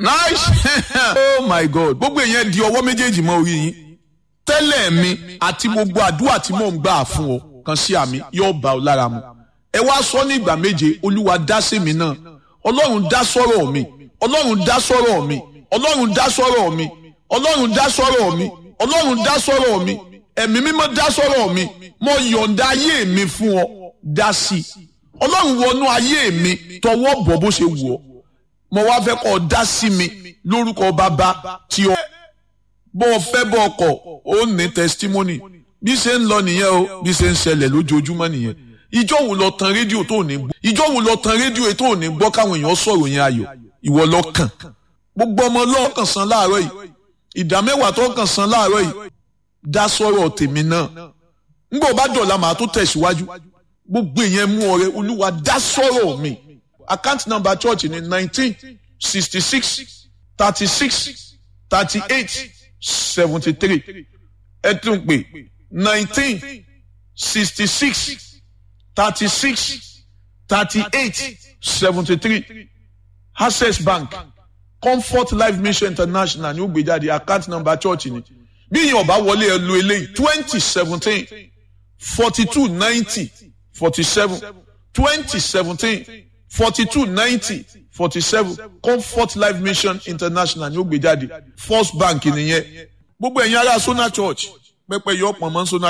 nice oh my god gbogbo èèyàn di ọwọ́ méjèèjì mọ́ orí yín tẹ́lẹ̀ mi àti gbogbo àdúrà tí mò ń gbà fún ọ kan sí àmì yóò bá ọ lára mu ẹ wá sọ ní ìgbà méje olúwa dá sí mi náà ọlọ́run dá sọ́rọ̀ mi ọlọ́run dá sọ́rọ̀ mi ọlọ́run dá sọ́rọ̀ mi ọlọ́run dá sọ́rọ̀ mi ọlọ́run dá sọ́rọ̀ mi ẹ̀mí mímọ́ dá sọ́rọ̀ mi mo yọ̀ǹda ayé mi fún ọ dá sí i ọlọ́run wọnú ayé mi tọwọ́ bọ̀ bó ṣe wù ọ́ mo wá fẹ́ kọ́ ọ dá sí mi lórúkọ bàbá tí ọ bọ́ ọ fẹ́ bọ́ ọkọ̀ ó ní testimony bí ṣe ń lọ nìyẹn o bí ṣe ń ṣẹlẹ̀ lójoojúmọ́ nìyẹn ìjọ wo lọ tan rédíò tó ní gbọ́ ìjọ wo lọ tan rédíò tó ní gbọ́ káwọn èèyàn sọ̀rọ̀ yẹn ayọ̀ ìwọ lọ kàn gbogbo ọmọ lọ́ọ̀kàn san láàárọ̀ yìí ìdá mẹ́wàá tó kàn san láàárọ̀ yìí dá sọ̀rọ̀ tèmi náà ńgbọ́ bá dọ̀la màá tó tẹ̀síwájú gbogbo èèyàn mú ọrẹ olúwa dá sọ̀rọ̀ mi account number church ni nineteen sixty six thirty six thirty eight seventy three ẹ tún pè nineteen sixty six thirty six thirty eight seventy three access bank comfort life mission international ní ó gbé jáde account number church ni bí yìí ọba wọlé ẹ lo eléyìí twenty seventeen forty two ninety forty seven twenty seventeen forty two ninety forty seven comfort life mission international ní ó gbé jáde first bank nìyẹn gbogbo ẹ̀yin ará sona church pẹpẹ yọ ọ̀pọ̀ mọ́ sona